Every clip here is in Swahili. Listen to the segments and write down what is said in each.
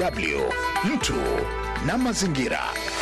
DW mtu na mazingira.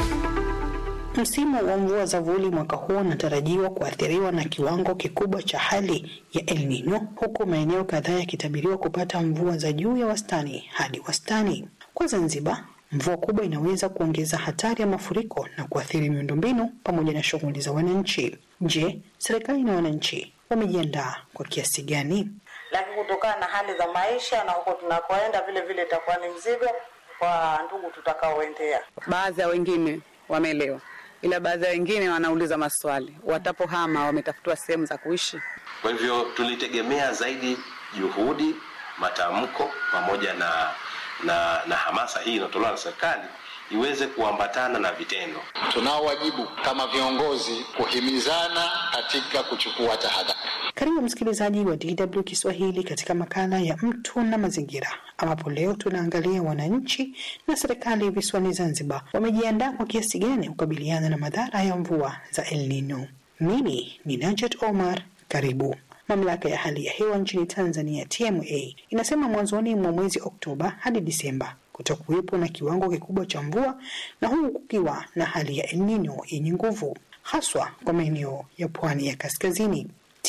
Msimu wa mvua za vuli mwaka huu unatarajiwa kuathiriwa na kiwango kikubwa cha hali ya El Nino, huku maeneo kadhaa yakitabiriwa kupata mvua za juu ya wastani hadi wastani. Kwa Zanzibar, mvua kubwa inaweza kuongeza hatari ya mafuriko na kuathiri miundombinu pamoja na shughuli za wananchi. Je, serikali na wananchi wamejiandaa kwa kiasi gani? Lakini kutokana na hali za maisha na huko tunakoenda, vile vile itakuwa ni mzigo kwa ndugu tutakaoendea. Baadhi ya wengine wameelewa, ila baadhi ya wengine wanauliza maswali, watapohama wametafutiwa sehemu za kuishi. Kwa hivyo tulitegemea zaidi juhudi, matamko pamoja na, na, na hamasa hii inayotolewa na serikali iweze kuambatana na vitendo. Tunao wajibu kama viongozi kuhimizana katika kuchukua tahadhari. Karibu msikilizaji wa DW Kiswahili katika makala ya mtu na mazingira, ambapo leo tunaangalia wananchi na serikali visiwani Zanzibar wamejiandaa kwa kiasi gani kukabiliana na madhara ya mvua za El Nino. Mimi ni Najat Omar, karibu. Mamlaka ya hali ya hewa nchini Tanzania TMA inasema mwanzoni mwa mwezi Oktoba hadi Disemba kutakuwepo na kiwango kikubwa cha mvua na huku kukiwa na hali ya El Nino yenye nguvu haswa kwa maeneo ya pwani ya kaskazini.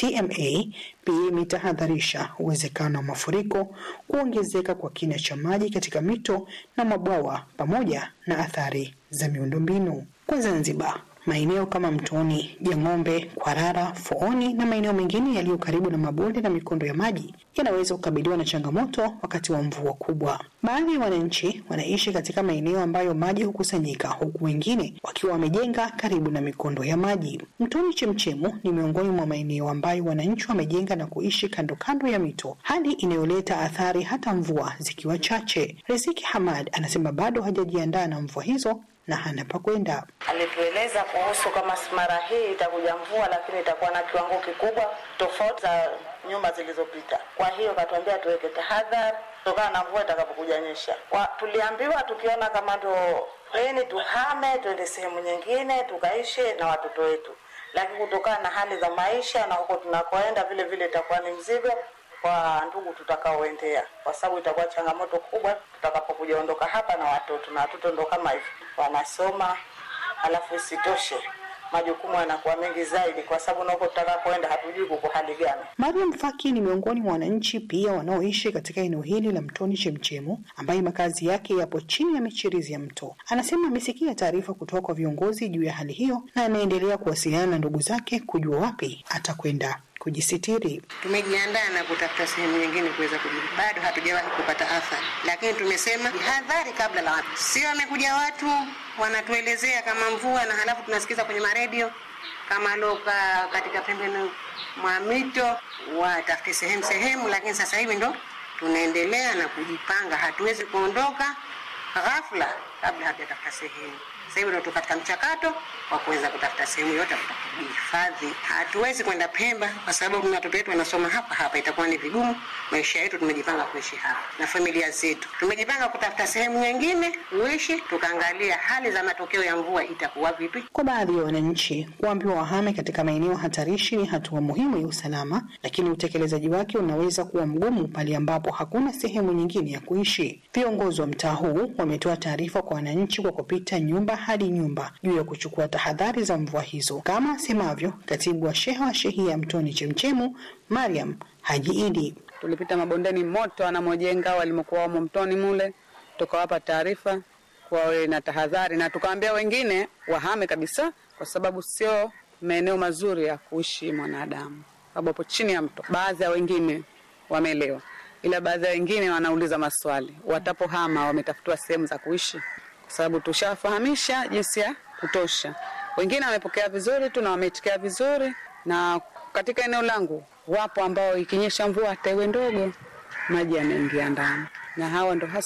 TMA pia imetahadharisha uwezekano wa mafuriko, kuongezeka kwa kina cha maji katika mito na mabwawa pamoja na athari za miundombinu. Kwa Zanzibar, maeneo kama Mtoni, Jang'ombe, Kwarara, Fooni na maeneo mengine yaliyo karibu na mabonde na mikondo ya maji yanaweza kukabiliwa na changamoto wakati wa mvua kubwa. Baadhi ya wananchi wanaishi katika maeneo ambayo maji hukusanyika, huku wengine wakiwa wamejenga karibu na mikondo ya maji. Mtoni Chemchemu ni miongoni mwa maeneo ambayo wananchi wamejenga na kuishi kando kando ya mito, hali inayoleta athari hata mvua zikiwa chache. Riziki Hamad anasema bado hajajiandaa na mvua hizo na hana pa kwenda. Alitueleza kuhusu kama mara hii itakuja mvua, lakini itakuwa na kiwango kikubwa tofauti za nyuma zilizopita. Kwa hiyo katuambia tuweke tahadhari kutokana na mvua itakapokuja nyesha. Kwa, tuliambiwa tukiona kama ndo yani tuhame tuende sehemu nyingine tukaishi na watoto wetu, lakini kutokana na hali za maisha na huko tunakoenda, vile vile itakuwa ni mzigo kwa ndugu tutakaoendea, kwa sababu itakuwa changamoto kubwa tutakapokuja ondoka hapa na watoto, na watoto ndo kama hivi wanasoma, alafu isitoshe majukumu yanakuwa mengi zaidi, kwa sababu na huko tutakapoenda hatujui kuko hali gani. Mariam Faki ni miongoni mwa wananchi pia wanaoishi katika eneo hili la Mtoni Chemchemu, ambaye makazi yake yapo chini ya michirizi ya mto. Anasema amesikia taarifa kutoka kwa viongozi juu ya hali hiyo na anaendelea kuwasiliana na ndugu zake kujua wapi atakwenda kujisitiri. Tumejiandaa na kutafuta sehemu nyingine kuweza kujibu. Bado hatujawahi kupata athari, lakini tumesema hadhari kabla la watu. Sio wamekuja watu wanatuelezea kama mvua, na halafu tunasikiza kwenye maredio kama loka katika pembeni mwa mito watafute sehemu sehemu, lakini sasa hivi ndo tunaendelea na kujipanga. Hatuwezi kuondoka ghafla kabla hatujatafuta sehemu. Sasa hivi ndo katika mchakato wa kuweza kutafuta sehemu yote kujihifadhi. Hatuwezi kwenda Pemba kwa sababu watoto wetu wanasoma hapa hapa, itakuwa ni vigumu. Maisha yetu tumejipanga kuishi hapa na familia zetu, tumejipanga kutafuta sehemu nyingine kuishi, tukaangalia hali za matokeo ya mvua itakuwa vipi. Kwa baadhi ya wananchi, kuambiwa wahame katika maeneo hatarishi ni hatua muhimu ya usalama, lakini utekelezaji wake unaweza kuwa mgumu pale ambapo hakuna sehemu nyingine ya kuishi. Viongozi wa mtaa huu wametoa taarifa kwa wananchi kwa kupita nyumba hadi nyumba juu ya kuchukua tahadhari za mvua hizo, kama asemavyo katibu wa sheha wa shehia Mtoni Chemchemu, Mariam Haji Idi. Tulipita mabondeni moto wanamojenga walimokuwa wamo mtoni mule, tukawapa taarifa kuwa wawe na tahadhari, na tukawaambia wengine wahame kabisa, kwa sababu sio maeneo mazuri ya kuishi mwanadamu, sababu hapo chini ya mto. Baadhi ya wengine wameelewa, ila baadhi ya wengine wanauliza maswali, watapohama wametafutiwa sehemu za kuishi, kwa sababu tushafahamisha jinsi ya kutosha. Wengine wamepokea vizuri tu na wameitikia vizuri, na katika eneo langu wapo ambao ikinyesha mvua hata iwe ndogo, maji yanaingia ndani, na hawa ndo hasa